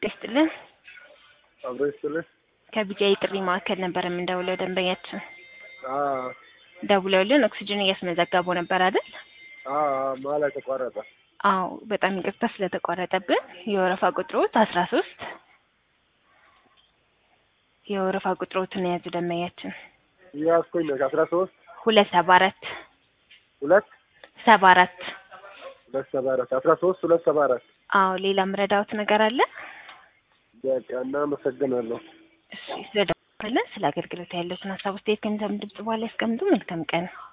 ይስጥልን። አብሮ ይስጥልኝ። ከቢጃይ ጥሪ ማዕከል ነበር የምንደውለው። ደንበኛችን አዎ ደውለውልን ኦክሲጅን እያስመዘገቡ ነበር አይደል? አዎ መሀል ተቋረጠ። አዎ በጣም ይቅርታ ስለተቋረጠብን። የወረፋ ቁጥሮት አስራ ሶስት የወረፋ ቁጥሮትን የያዙ ደንበኛችን እያስኮኝ ነው አስራ ሶስት ሁለት ሰባ አራት ሁለት ሰባ አራት ሁለት ሰባ አራት አስራ ሶስት ሁለት ሰባ አራት አዎ ሌላ ምረዳውት ነገር አለ? በቃ እናመሰግናለሁ። እሺ ስለደወልን ስለ አገልግሎት ያለውን ሀሳብ ውስጥ ከእንዛም ድምጽ በኋላ ያስቀምጡ። መልካም ቀን